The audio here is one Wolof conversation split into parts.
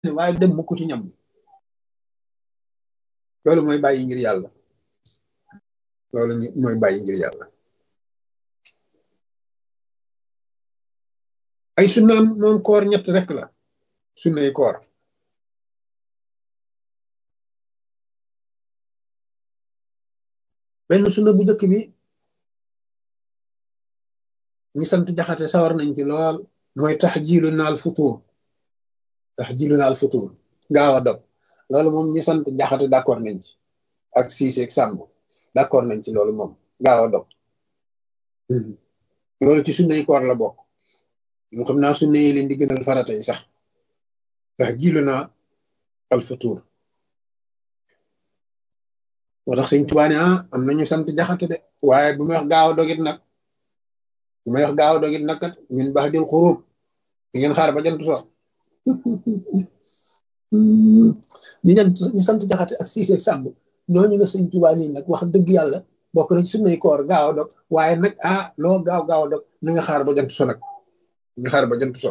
waaye dem mukk ci ñam bi loolu mooy bàyyi ngir yàlla loolu mooy bàyyi ngir yàlla ay sunnaam moom koor ñett rek la sunnay koor benn sunna bu njëkk bi ñi sant jaxate sawar nañ ci lool mooy tax jiilu naal futuur tax jiilu naal futuur gaaw a dog loolu moom ñi sant jaxate d'accord nañ ci ak siise ak sàmb d'accord nañ ci loolu moom gaaw a dog loolu ci sunnay koor la bokk mu xam naa sunna yi leen di gënal farata yi sax tax jiilu naa al futuur moo tax sëñ Tuubaa ne ah am nañu sant jaxate de waaye bu may wax gaaw a dogit nag bu may wax gaaw a dogit nag kat ñun baax dil xuruub di ngeen xaar ba jant so ñi ñan ñu sant jaxate ak siise ak sàmb ñooñu la sëñ Tuubaa nii nag wax dëgg yàlla bokk na ci sunnay koor gaaw a dog waaye nag ah loo gaaw gaaw a dog na nga xaar ba jant so nag nga xaar ba jant so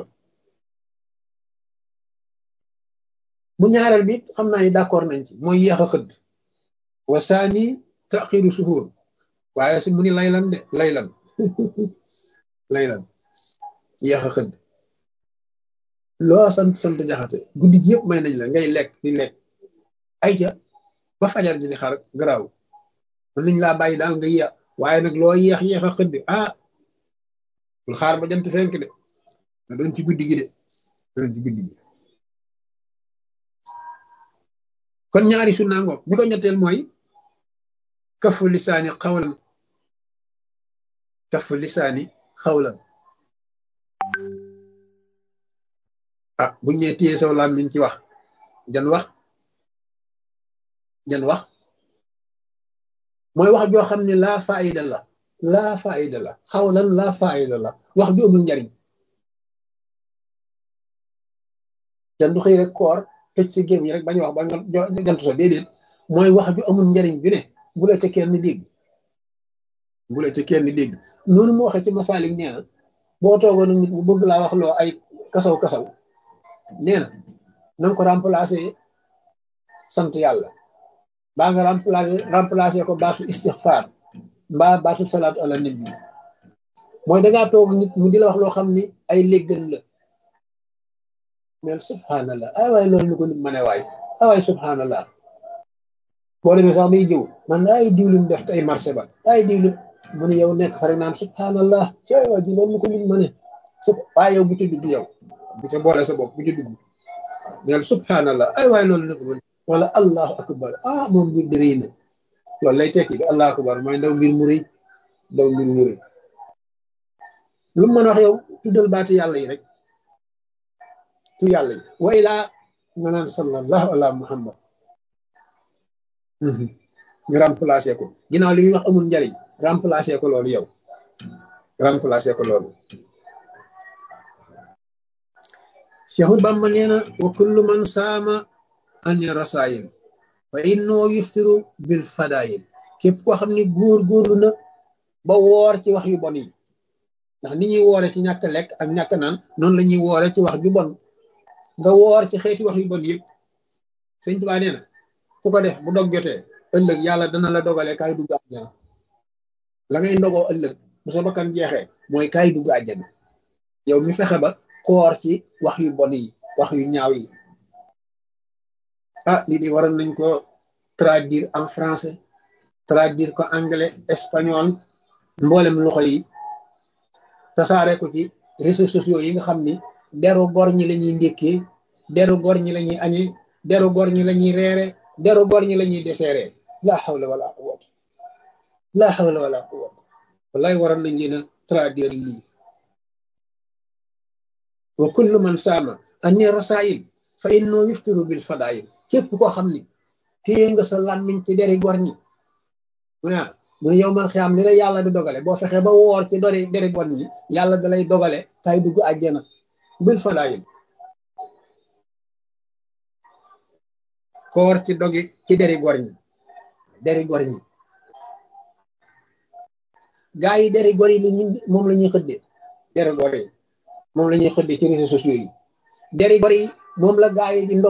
mu ñaareel bi xam naa ni d'accord nañ ci mooy yéex a xëdd wasaani taxiru suhuur waaye si mu ni laylan de laylan laylan yéex a xëdd loo sant sant jaxate guddi gi yëpp may nañ la ngay lekk di lekk ay ca ba fajar ji di xar garaaw mën nañ laa bàyyi daal nga yéex waaye nag loo yéex yéex a xëdd ah bul xaar ba jant fenk de na doon ci guddi gi de doon ci guddi gi kon ñaari sunna ngoog bi ko ñetteel mooy kafu lisaani xawlan kafu lisaani xawlan ah buñ ñee téye saw làmmiñ ci wax jan wax jan wax mooy wax joo xam ne laa faayida la laa faayida la xawlan laa faayida la wax ju amul njariñ jan du xëy rek koor tëj si géem yi rek bañ wax ba jant so déedéet mooy wax ju amul njariñ bi ne bu la ca kenn dégg bu la ca kenn dégg noonu mu waxee ci masaalik nee na boo toogoon nit mu bëgg laa wax loo ay kasaw kasaw nee na nanga ko remplacer sant yàlla baa nga remplacer remplacer ko baatu istixfaar mbaa baatu salaatu ala nabi mooy dangaa toog nit mu di la wax loo xam ni ay léggan la mel subhanallah ay waay loolu ñu ko nit ma ne waay ay waay subhanallah boo demee sax day jëw man ay diwlin def tey marché ba ay diwlin mu ne yow nekk fa rek naan subhanallah ci ay waay ji loolu ñu ko nit ma ne su waaye yow bu ci dugg yow bu ca boole sa bopp bu ci dugg neel subhanallah ay waay loolu ñu ko mën wala allahu akbar ah moom mbir di rëy na loolu lay tekki di allahu akbar mooy ndaw mbir mu rëy ndaw mbir mu rëy lu mu mën wax yow tuddal baati yàlla yi rek tu yàlla yi wa ilaa nga naan sallallahu ala muhammad nga remplacé ko ginnaaw li muy wax amul njariñ remplacé ko loolu yow remplacé ko loolu Seexu Bamba nee na wa kullu man saama ani rasaayil fa innoo yuftiru bil fadaayil képp koo xam ne góor góorlu na ba woor ci wax yu bon yi ndax ni ñuy woore ci ñàkk lekk ak ñàkk naan noonu la ñuy woore ci wax ju bon nga woor ci xeeti wax yu bon yëpp sëñ Tuubaa nee na ku ko def bu dog jotee ëllëg yàlla dana la dogalee kaay dugg àjjana la ngay ndogoo ëllëg bu sa bakkan jeexee mooy kaay dugg àjjana yow mi fexe ba koor ci wax yu bon yi wax yu ñaaw yi ah lii di waroon nañ ko traduire en français traduire ko anglais espagnol mboolem loxo yi tasaare ko ci réseaux sociaux yi nga xam ni deru gor ñi la ñuy ndékkee deru gor ñi la ñuy añee deru gor ñi la ñuy reere deru gor ñi la ñuy deseere laa xawla wala quwwata laa xawla wala quwwata wallahi waroon nañ leen a traduire lii wa kullu man saama anni rasaayil fa innoo yuftiru bil fadaayil képp koo xam ni téye nga sa làmmiñ ci deri gor ñi mu ne mu ne yow man xiyaam li la yàlla di dogale boo fexee ba woor ci dori deri gor ñi yàlla da lay dogale kay dugg àjjana bil fadaayil koor ci dogi ci deri gor ñi deri gor ñi gaa yi deri gor yi la ñuy moom la ñuy xëdde deri gor yi moom la ñuy xëdde ci réseaux sociaux yi deri gor yi moom la gaa yi di